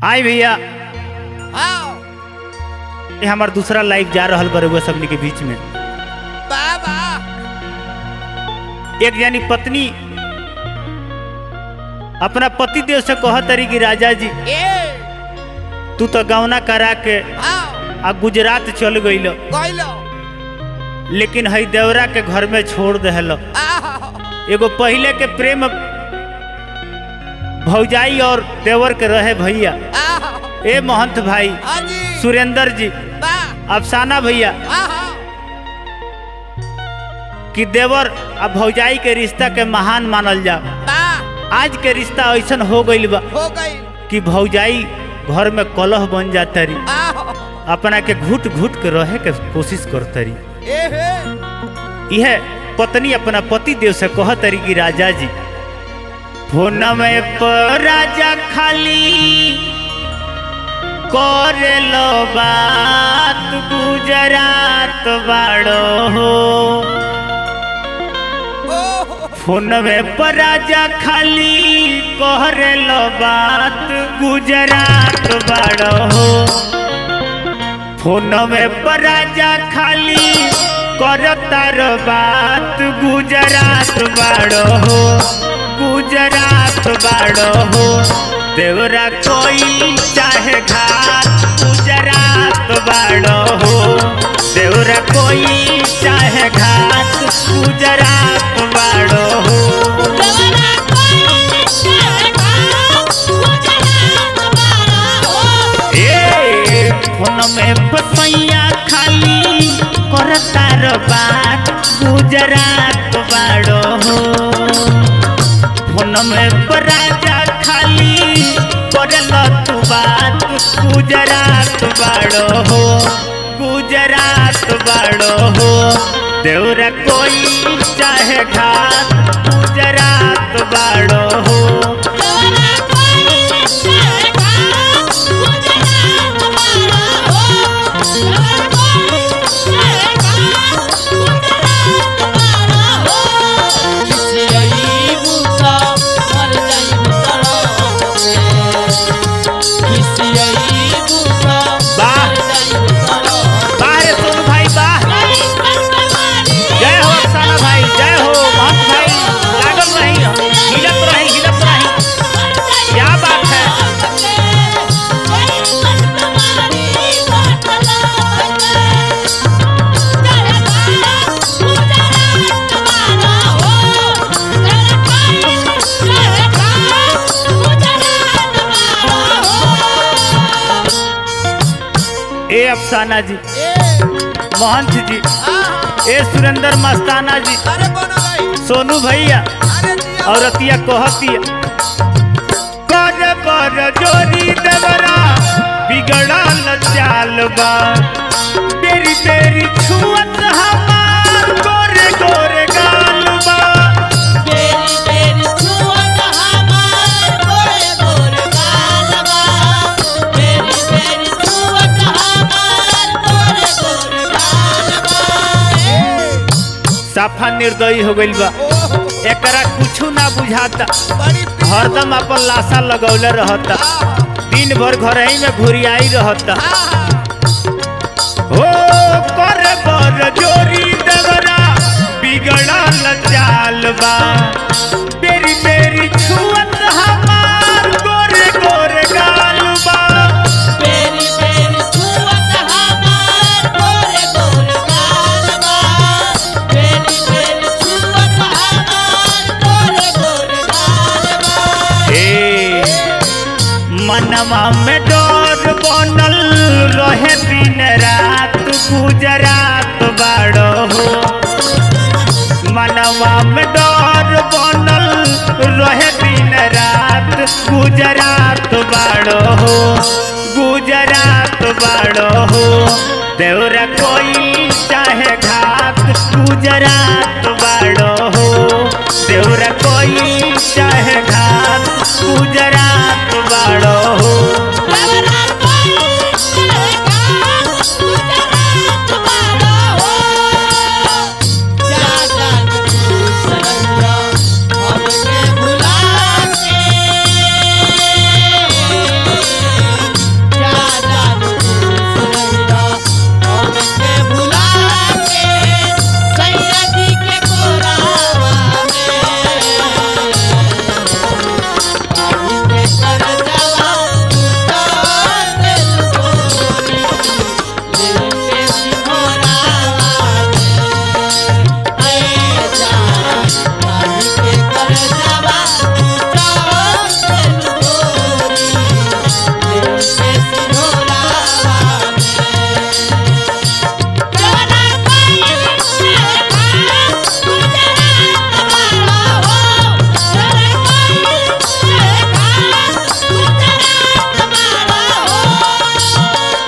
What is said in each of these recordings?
हाय भैया हाँ ये हमार दूसरा लाइव जा रहल बा रउआ सबनी के बीच में बाबा एक जानी पत्नी अपना पति देव से कह तरी कि राजा जी ए तू तो गौना करा के हाँ आ गुजरात चल गईल गइलो लेकिन हई देवरा के घर में छोड़ दहल आह एगो पहले के प्रेम भौजाई और देवर के रहे भैया आह ए महंत भाई हाँ जी सुरेंद्र जी बा अफसाना भैया आह कि देवर आ भौजाई के रिश्ता के महान मानल जा बा आज के रिश्ता ऐसन हो गईल बा हो गई कि भौजाई घर में कलह बन जाता रही आह अपना के घुट घुट के रहे के कोशिश करता रही ए हे यह पत्नी अपना पति देव से कह तरी कि राजा जी फोन में पर राजा खाली करे लो बात गुजरात बाड़ो हो ओह फोन में पर राजा खाली करे लो बात गुजरात बाड़ो हो फोन में पर राजा खाली करतार बात गुजरात बाड़ो हो गुजरात बाड़ो हो देवरा कोई चाहे घाट गुजरात बाड़ो हो देवरा कोई चाहे घाट गुजरात बाड़ो हो ए फोन में पपैया खाली करतार बात गुजरात बाड़ो हो फोन में राजा खाली करल तू बात गुजरात बाड़ो हो गुजरात बाड़ो हो देवरा कोई चाहे घाट गुजरात बाड़ो हो वाह बाहर सोनू भाई वाह जय हो अफसाना भाई जय हो महंत भाई लागल रही हिलत रही हिलत रही क्या बात है ए अफसाना जी ए महंत जी आह ए सुरेंद्र मस्ताना जी अरे बोनो भाई सोनू भैया अरे दिया और अतिया कहतिया कर कर जोरी देवरा बिगड़ल चाल बा तेरी तेरी छुअत हमार गोरे गोरे गाल बा साफा निर्दयी हो गइल बा ओह एकरा कुछु ना बुझाता बड़ी पी- हरदम अपन लाशा लगौले रहता आह दिन भर घर ही में घुरियाई रहता आह हो कर बर जोरी देवरा बिगड़ल चाल बा तेरी तेरी छुअत हमार गोरे गोरे गाल बा ए मनवा में डर बनल रहे दिन रात गुजरात बाड़ो हो मनवा में डर बनल रहे दिन रात गुजरात बाड़ो हो गुजरात बाड़ो हो देवरा कोई चाहे घाट गुजरात बाड़ो हो देवरा कोई चाहे घाट गुजरात बाड़ो हो भुला के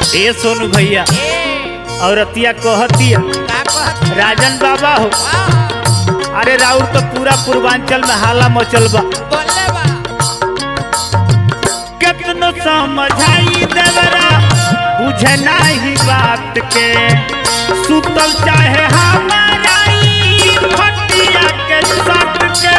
ए सोनू भैया औरतिया कहतिया का कहत राजन बाबा हो वाह अरे राउर तो पूरा पूर्वांचल में हाला मचल बा बोले बा कितनो समझाई देवरा बुझे नाही बात के सुतल चाहे हमारा ई खटिया के सट के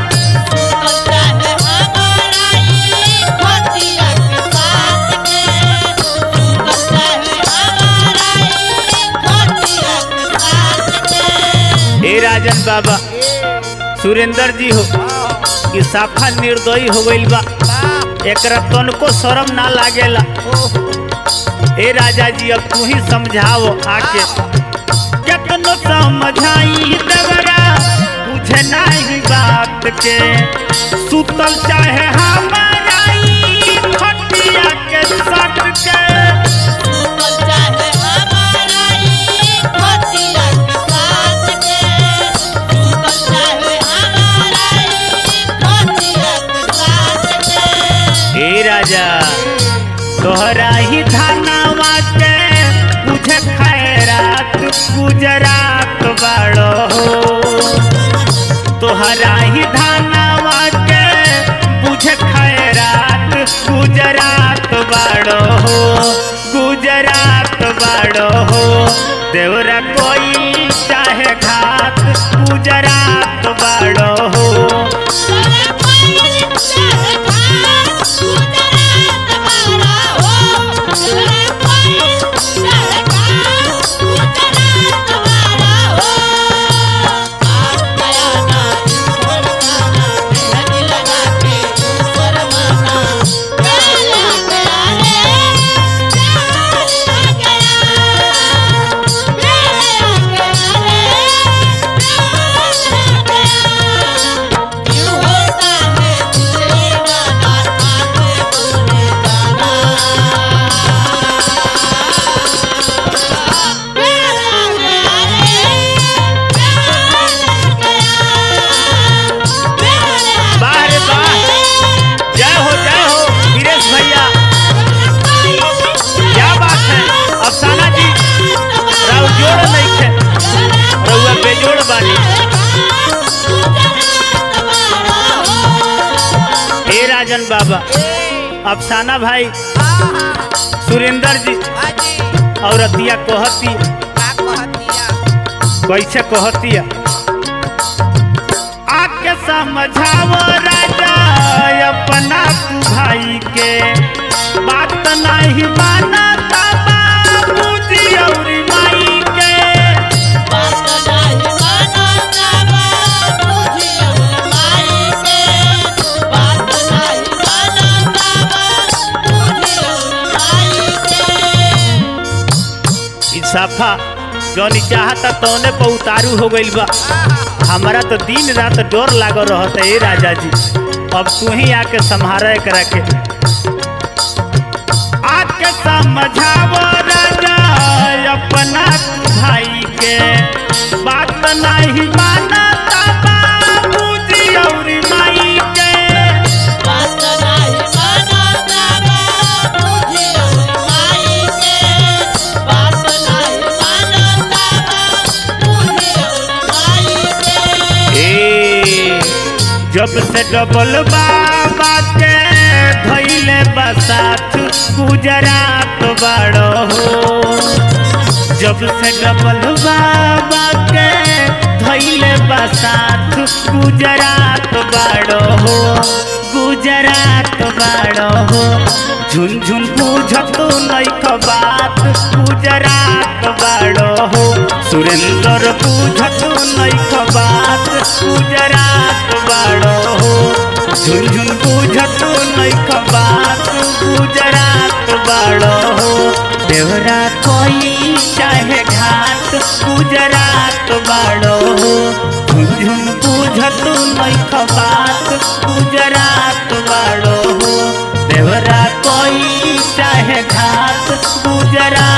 ए राजन बाबा सुरेंद्र जी हो कि साफा निर्दयी हो गइल बा वाह एकरा तनको शर्म ना लागेला ए राजा जी अब तू ही समझाओ आके कितनो समझाई देवरा बुझे नहीं बात के सुतल चाहे हमारा ई खटिया के सट के ए राजा तोहरा ही धानावा के बुझे खैरात गुजरात बाड़ो तोहरा ही धानावा के बुझे खैरात गुजरात बाड़ो गुजरात बाड़ो देवरा कोई चाहे घात गुजरात बाड़ो वाह रे वाह जय हो जय हो वीरेश भैया क्या बात है अफसाना जी राव जोड़ नहीं थे रउआ बेजोड़ बानी ए राजन बाबा अफसाना भाई सुरेंद्र जी और अतिया कहती कैसे कहतिया आके समझाओ राजा अपना तू भाई के बात नहीं माना बाबूजी और माई के ई साफा जौन चाहता तौने पर उतारू हो गइल बा हमारा तो दिन रात डर लागल रहता ए राजा जी अब तू ही आके संभारा करा के आके समझावो राजा अपना भाई के बात नहीं माना बाबूजी और माई के ए जब से डबल बाबा के धैले बसात गुजरात बड़ो हो जब से डबल बाबा के धैले बसात गुजरात बड़ो हो गुजरात बड़ो हो झुनझुन बुझत नैख बात गुजरात बड़ो हो सुरेंद्र बुझत नैख बात गुजरात बड़ो हो झुनझुन बुझत नैख बात गुजरात बड़ो हो देवरा कोई चाहे घाट गुजरात बड़ो हो झुनझुन बुझत नैख बात गुजरात बड़ो हो देवरा कोई चाहे घाट गुजरात